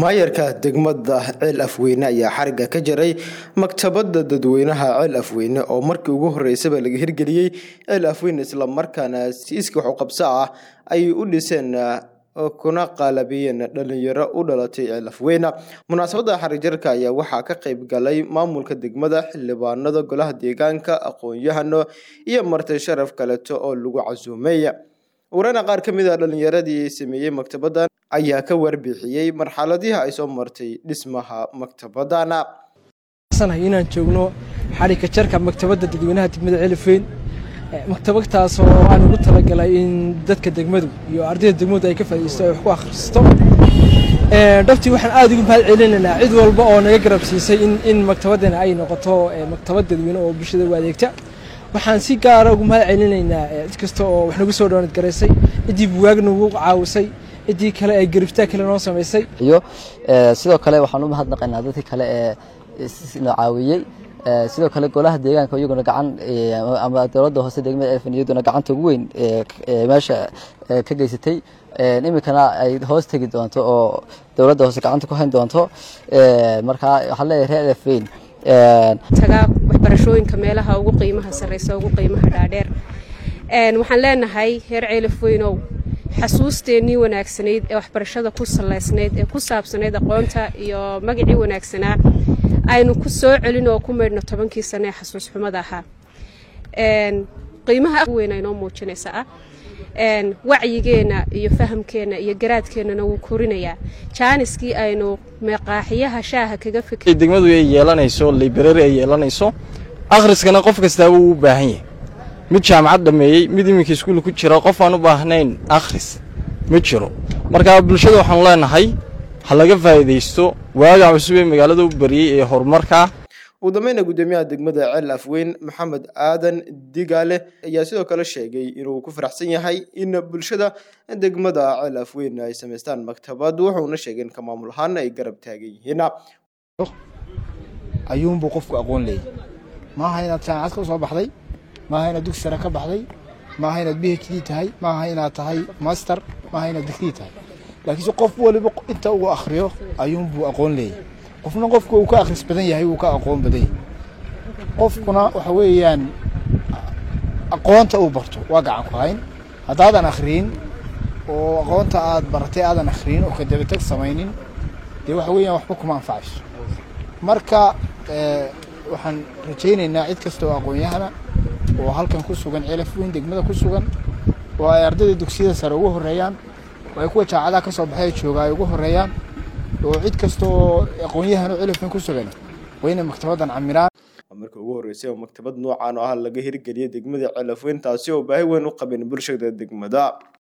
maayarka degmada ceel afweyne ayaa xariga ka jaray maktabada dadweynaha ceel afweyne oo markii ugu horeysaba laga hirgeliyey ceel afweyne islamarkaana siiska waxuqabso ah ay u dhiseen kuna qaalabiyeen dhalinyaro u dhalatay ceel afweyne munaasabada xarijarka ayaa waxaa ka qeyb galay maamulka degmada xildhibaanada golaha deegaanka aqoon-yahano iyo marti sharaf kaleeto oo lagu casuumay warana qaar ka mid a dhalinyaradii sameeyey maktabadan ayaa ka warbixiyey marxaladihi ay soo martay dhismaha maktabadana inaan joogno xarika jarka maktabada dadweynaha degmada celifeyn maktabadtaasoo aan ugu talagalay in dadka degmadu iyo ardayda degmadu ay ka faaideysto ay wax ku akhristo dhabtii waxaan aada ugu mahad celinaynaa cid walba oo naga garab siisay in maktabadana ay noqoto maktabad dadweyne oo bulshada u adeegta waxaan si gaara ugu mahad celinaynaa cid kasta oo wax nagu soo dhawanad garaysay ciddii buwaag nagu caawisay ciddii kale ee garibtaa kale noo samaysay iyo sidoo kale waxaan u mahadnaqaynaa dadkii kale ee na caawiyey sidoo kale golaha deegaanka iyaguna gacan ama dowladda hoose degmada elfan iyaduna gacanta ugu weyn meesha ka geysatay iminkana ay hoos tegi doonto oo dowladda hoose gacanta ku hayn doonto markaa waxaan leeyahay reer elfeyn tagaa waxbarashooyinka meelaha ugu qiimaha sarreysa ugu qiimaha dhaadheer waxaan leenahay reer ceelafweynow xasuusteennii wanaagsanayd ee waxbarashada ku salaysnayd ee ku saabsanayd aqoonta iyo magacii wanaagsanaa aynu ku soo celin oo ku maydhno tobankii sane ee xasuus xumada ahaa qiimaha weyn aynoo muujinaysa ah wacyigeenna iyo fahamkeenna iyo garaadkeennana wuu korinayaa jaaniskii aynu meeqaaxiyaha shaaha kaga fikr degmadu ay yeelanayso library ay yeelanayso akhriskana qof kastaaba uu u baahan yahay mid jaamacad dhammeeyey mid iminka iskuul ku jira qof aan u baahnayn akhris ma jiro markaa bulshada waxaanu leenahay ha laga faa'iidaysto waaga cusub ee magaalada u bariyey ee horumarkaa ugu dambeyna guddoomiyaha degmada ceel afweyn maxamed aadan digaale ayaa sidoo kale sheegay inuu ku faraxsan yahay in bulshada degmada ceel afweyn ay samaystaan maktabad wuxuuna sheegay in ka maamul ahaana ay garab taagan yihiin ayuunbuu qofku aqoon leeyay maaha inaad jaamacad ka soo baxday maaha inaad dugsi sare ka baxday maaha inaad b h d tahay maaha inaad tahay master maaha inaad digrii tahay laakiinse qof waliba inta uu akhriyo ayuunbuu aqoon leeyay qofna qofku uu ka akhris badan yahay wuu ka aqoon badan yahay qofkuna waxa weeyaan aqoonta uu barto waa gacan ku hayn haddaadan akhriyin oo aqoonta aad baratay aadan akhriyin oo kadabatag samaynin dee waxa weeyaan waxba kuma anfacayso marka waxaan rajaynaynaa cid kasta oo aqoon-yahana oo halkan ku sugan celaf weyn degmada ku sugan oo ay ardayda dugsiyada sare ugu horreeyaan oo ay kuwa jaacadaha ka soo baxay jooga ay ugu horreeyaan oo cid kasta oo aqoon-yahan oo celaf weyn ku sugan waa inay maktabaddan camiraan markii ugu horreysay oo maktabad noocan oo ah laga hirgeliyay degmada celaf weyn taasi oo baahi weyn u qabeen bulshada degmada